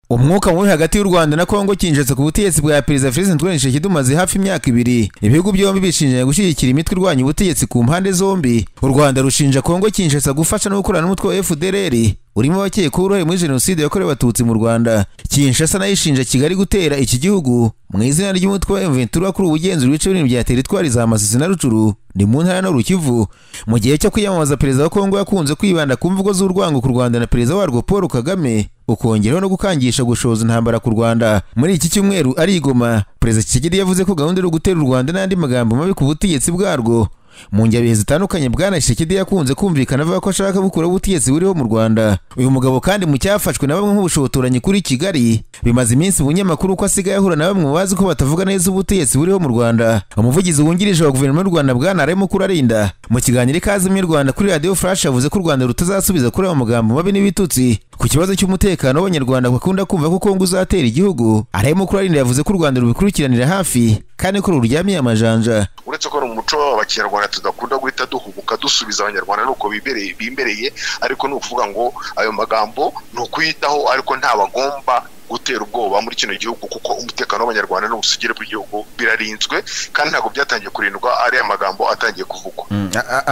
umwuka mubi hagati y'u rwanda na kongo kinjetse ku butegetsi bwa perezida felix antoine tshisekedi umaze hafi imyaka ibiri ibihugu byombi bishinjanya gushyigikira imitwe irwanya ubutegetsi ku mpande zombi u rwanda rushinja kongo kinshasa gufasha no gukorana n'umutwe wa fdrr urimo abakekwaho uruhare muri jenoside yakorewe abatutsi mu rwanda kinshasa nayo ishinja kigali gutera iki gihugu mu izina ry'umutwe wa mventura kuri ubugenzura ibice binini bya teritwari za masisi na rucuru ni mu ntara n'urukivu mu gihe cyo kwiyamamaza perezida wa kongo yakunze kwibanda ku mvugo z'urwango ku rwanda na perezida warwo paul kagame ukongeraho no gukangisha gushoza intambara ku rwanda muri iki cyumweru arigoma perezida kigeli yavuze ko gahunda yo gutera u rwanda n'andi magambo mabi ku butegetsi bwarwo mu njabihe zitandukanye bwana Tshisekedi yakunze kumvikana avuga ko ashaka gukuraho ubutegetsi buriho mu Rwanda uyu mugabo kandi mu cyafashwe na bamwe nk'ubushotoranyi kuri Kigali bimaze iminsi mu binyamakuru ko asigaye ahura na bamwe mu bazi ko batavuga neza ubutegetsi buriho mu Rwanda umuvugizi wungirije wa guverinoma y'u Rwanda bwana Aremo Kurarinda mu kiganiro ikaze mu Rwanda kuri Radio Flash yavuze ko u Rwanda rutazasubiza kuri ayo magambo mabi n'ibitutsi ku kibazo cy'umutekano w'abanyarwanda bakunda kumva ko Kongo uzatera igihugu Aremo Kurarinda yavuze ko u Rwanda rubikurikiranira hafi kandi ko ruryamiye amajanja uretse ko ari umuco w'abanyarwanda tudakunda guhita duhubuka dusubiza abanyarwanda nuko bibereye bimbereye ariko ni ukuvuga ngo ayo magambo ni ukuyitaho ariko nta bagomba gutera ubwoba muri kino gihugu kuko umutekano w'abanyarwanda n'ubusugire bw'igihugu birarinzwe kandi ntabwo byatangiye kurindwa ariya magambo atangiye kuvugwa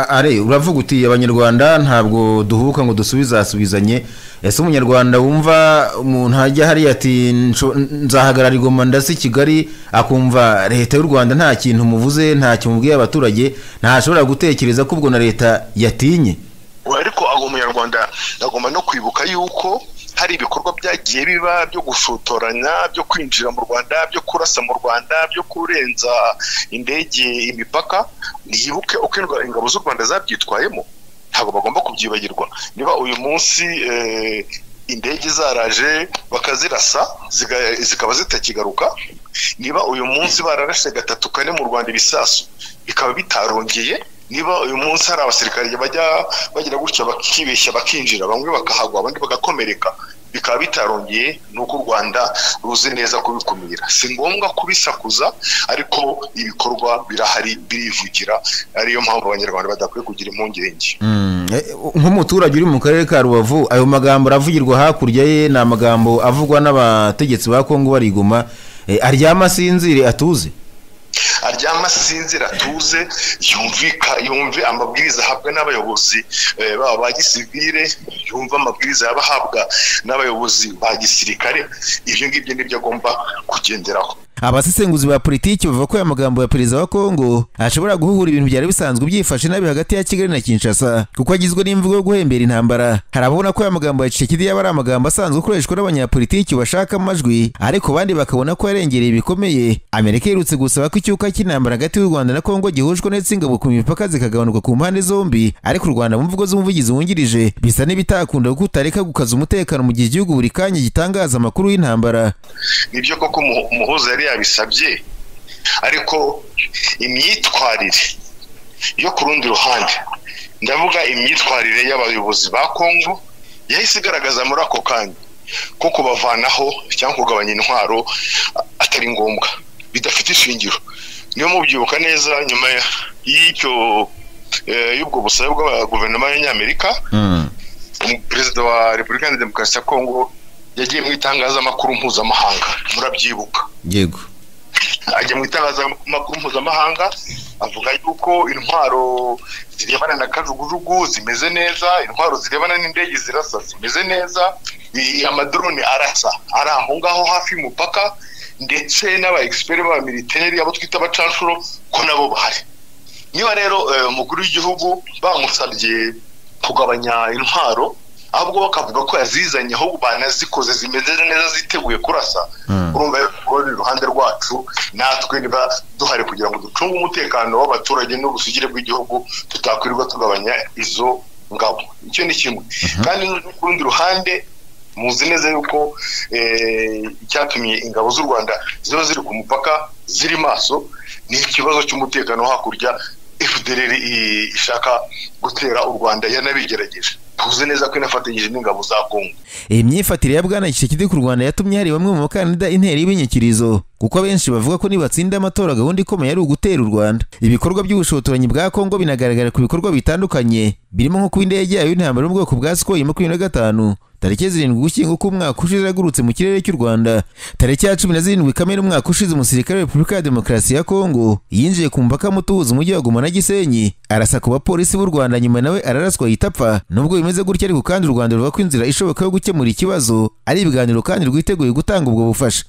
are uravuga uti abanyarwanda ntabwo duhubuka ngo dusubizasubizanye ese umunyarwanda wumva umuntu ajya hariya ati nzahagarara igoma ndasi kigali akumva leta y'u rwanda nta kintu muvuze nta kintu mubwiye abaturage ntashobora gutekereza ko ubwo na leta yatinye ariko uwo munyarwanda agomba no kwibuka yuko hari ibikorwa byagiye biba byo gushotoranya byo kwinjira mu rwanda byo kurasa mu rwanda byo kurenza indege imipaka ntiyibuke uko ingabo z'u rwanda zabyitwayemo ntabwo bagomba kubyibagirwa niba uyu munsi indege zaraje bakazirasa zikaba zitakigaruka niba uyu munsi bararashe gatatu kane mu rwanda ibisasu bikaba bitarongeye niba uyu munsi hari abasirikare bajya bagira gutya bakibeshya bakinjira bamwe bakahagwa abandi bagakomereka bikaba bitarongeye ni uko u rwanda ruzi neza kubikumira si ngombwa kubisakuza ariko ibikorwa birahari birivugira ariyo mpamvu abanyarwanda badakwiye kugira impungenge nk'umuturage uri mu karere ka rubavu ayo magambo aravugirwa hakurya ye ni amagambo avugwa n'abategetsi ba kongo bariguma aryama asinzire atuze aryama asinzira atuze yumvika yumve amabwiriza ahabwa n'abayobozi baba ba gisivire yumva amabwiriza yaba ahabwa n'abayobozi ba gisirikare ibyo ngibyo nibyo agomba kugenderaho abasesenguzi ba politiki bavuga ko aya magambo ya perezida wa kongo ashobora guhuhura ibintu byari bisanzwe byifashe nabi hagati ya kigali na kinshasa kuko agizwe n'imvugo yo guhembera intambara hari ababona ko aya magambo ya cicekidi yaba ari amagambo asanzwe akoreshwa n'abanyapolitiki bashaka amajwi ariko abandi bakabona ko yarengereye bikomeye amerika iherutse gusaba ko icyuka cy'intambara hagati y'u rwanda na kongo gihujwe n'itsingabwo ku mipaka zikagabanuka ku mpande zombi ariko u rwanda mu mvugo z'umuvugizi wungirije bisa n'ibitakunda kuko utareka gukaza umutekano mu gihe igihugu buri kanya gitangaza amakuru y'intambara nibyo koko umuhuza yari yabisabye ariko imyitwarire yo ku rundi ruhande ndavuga imyitwarire y'abayobozi ba kongo yahise igaragaza muri ako kanya ko kubavanaho cyangwa kugabanya intwaro atari ngombwa bidafite ishingiro niyo mubyibuka neza nyuma y'icyo y'ubwo busabe bwa guverinoma y'abanyamerika perezida wa repubulika ya demokarasi ya kongo yagiye mu itangazamakuru mpuzamahanga murabyibuka yego ajya mu itangazamakuru mpuzamahanga avuga yuko intwaro zirebana na kajugujugu zimeze neza intwaro zirebana n'indege zirasa zimeze neza amadrone arasa ari aho ngaho hafi y'umupaka ndetse n'aba egisiperi b'aba militeri abo twita abacanshuro ko nabo bahari niba rero umukuru w'igihugu bamusabye kugabanya intwaro ahubwo bakavuga ko yazizanye ahubwo banazikoze zimeze neza ziteguye kurasa urumva rero iruhande rwacu natwe niba duhari kugira ngo ducunge umutekano w'abaturage n'ubusugire bw'igihugu tutakwirirwa tugabanya izo ngabo icyo ni kimwe kandi ku rundi ruhande muzi neza yuko icyatumye ingabo z'u rwanda ziba ziri ku mupaka ziri maso ni ikibazo cy'umutekano hakurya fdr ishaka gutera u rwanda yanabigerageje tuzi neza ko inafatanyije n'ingabo za kongo iyi myifatire ya bwana gishekidi ku rwanda yatumye hari bamwe mu bakandida intera y'ibinyikirizo kuko abenshi bavuga ko nibatsinda amatora gahunda ikomeye ari ugutera u rwanda ibikorwa by'ubushotoranyi bwa kongo binagaragara ku bikorwa bitandukanye birimo nko kuba indege yayo y'intambara mu bwoko bwa sukoyi makumyabiri na gatanu tariki zirindwi ugushyingo k'umwaka ushize yagurutse mu kirere cy'u rwanda tariki ya cumi na zirindwi kamena umwaka ushize umusirikare wa repubulika ya demokarasi ya kongo yinjiye ku mupaka muto uhuza umujyi wa goma na gisenyi arasa ku bapolisi b'u rwanda nyuma nawe araraswa yita apfa nubwo bimeze gutya ariko kandi u rwanda ruvuga ko inzira ishoboka yo gukemura ikibazo ari ibiganiro kandi rwiteguye gutanga ubwo bufasha